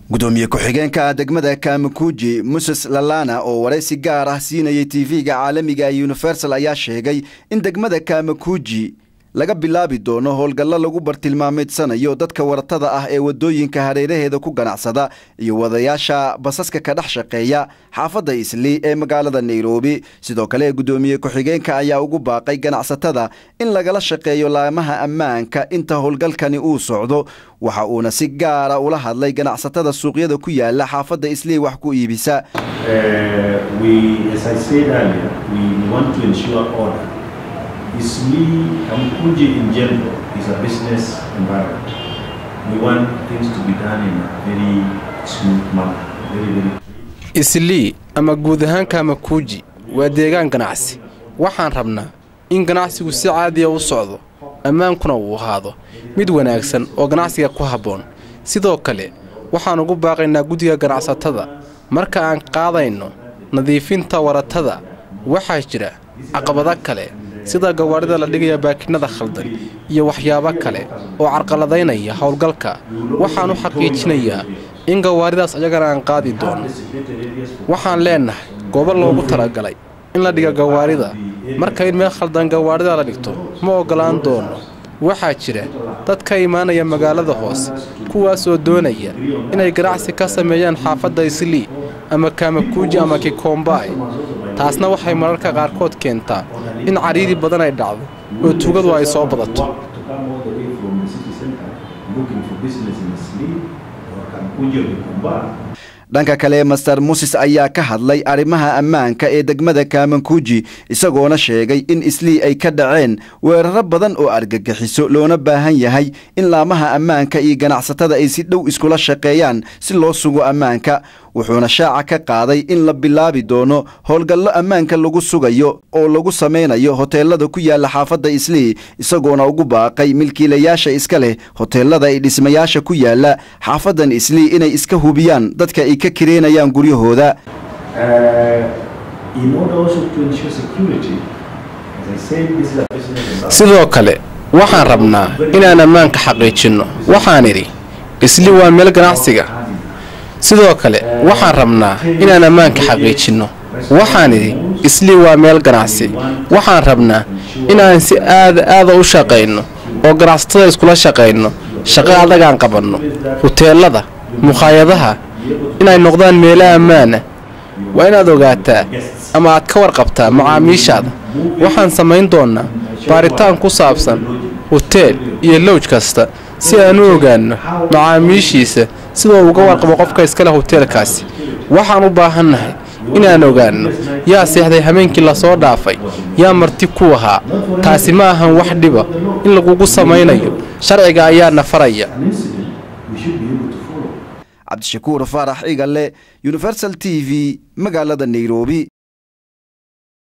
gudoomiye ku-xigeenka degmada kamakuji muses lalana oo waraysi gaar ah siinayay tv-ga caalamiga universal ayaa sheegay in degmada kamakuji laga bilaabi doono howlgallo lagu bartilmaameedsanayo dadka waratada ah ee wadooyinka hareeraheeda ku ganacsada iyo wadayaasha basaska ka dhex shaqeeya xaafadda isli ee magaalada nairobi sidoo kale gudoomiye ku-xigeenka ayaa ugu baaqay ganacsatada in lagala shaqeeyo laamaha ammaanka inta howlgalkani uu socdo waxa uuna si gaara ula hadlay ganacsatada suuqyada ku yaala xaafadda islii wax ku iibisa Isli Kamkuji in general is a business environment. We want things to be done in a very smooth manner, very, very islii ama guud ahaan kamakuuji waa deegaan ganacsi waxaan rabnaa in ganacsigu si caadiya u socdo ammaankuna uu ahaado mid wanaagsan oo ganacsiga ku habboon sidoo kale waxaan ugu baaqaynaa guddiga ganacsatada marka aan qaadayno nadiifinta waratada waxaa jira caqabado kale sida gawaadhida la dhigaya baakinada khaldan iyo waxyaabo kale oo carqaladaynaya howlgalka waxaan u xaqiijinayaa in gawaaridaas ayagana aan qaadi doono waxaan leennahay goobo loogu talagalay in la dhiga gawaarida marka in meel khaldan gawaarida la dhigto ma oggolaan doono waxaa jira dad ka imaanaya magaalada hoose kuwaasoo doonaya inay ganacsi ka sameeyaan xaafadda islii ama kamakuuji ama kikombaay taasna waxay mararka qaarkood keentaa in cariiri badan ay dhacdo oo tugadu ay soo badato dhanka kale master muses ayaa ka hadlay arrimaha ammaanka ee degmada kaamankuuji isagoona sheegay in islii ay ka dhaceen weeraro badan oo argagixiso loona baahan yahay in laamaha ammaanka iyo ganacsatada ay si dhow iskula shaqeeyaan si loo sugo ammaanka wuxuuna shaaca ka qaaday in la bilaabi doono howlgallo ammaanka lagu sugayo oo lagu samaynayo hoteelada ku yaala xaafadda islii isagoona ugu baaqay milkiilayaasha iska leh hoteelada ay dhismayaasha ku yaala xaafaddan islii inay iska hubiyaan dadka ay ka kireenayaan guryahooda sidoo kale waxaan rabnaa inaan ammaanka xaqiijinno waxaan idhi isli waa meel ganacsiga sidoo kale waxaan rabnaa inaan ammaanka xaqiijinno waxaan idhi islii waa meel ganacsi waxaan rabnaa inaan si aada aada u shaqayno oo ganacsatada iskula shaqayno shaqo adagaan qabanno huteelada mukhaayadaha inay noqdaan meelo ammaana waa inaad ogaataa ama aad ka warqabtaa macaamiishaada waxaan samayn doonnaa baaritaan ku saabsan huteel iyo lowj kasta si aan u ogaanno macaamiishiisa sidoo uga warqabo qofka iskale huteelkaasi waxaan u baahannahay inaan ogaanno yaa seexday habeenkii lasoo dhaafay yaa marti ku ahaa taasi ma ahan wax dhiba in lagugu samaynayo sharciga ayaana faraya cabdishakuur faarax igale universal t v magaalada nairobi